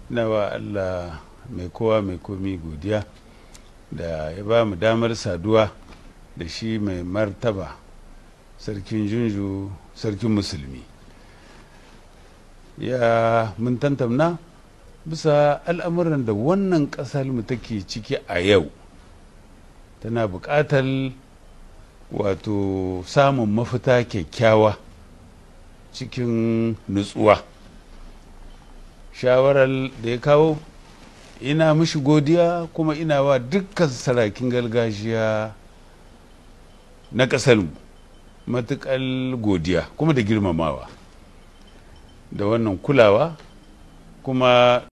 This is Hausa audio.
na wa allah mai kowa mai komi godiya da ya ba mu damar saduwa da shi mai martaba sarkin junju sarkin musulmi ya mun tantamna bisa al'amuran da wannan ƙasar mu take ciki a yau tana buƙatar wato samun mafita kyakkyawa cikin nutsuwa shawarar da ya kawo ina mishi godiya kuma ina wa dukkan sarakin gargajiya na ƙasar matuƙar godiya kuma da girmamawa da wannan kulawa kuma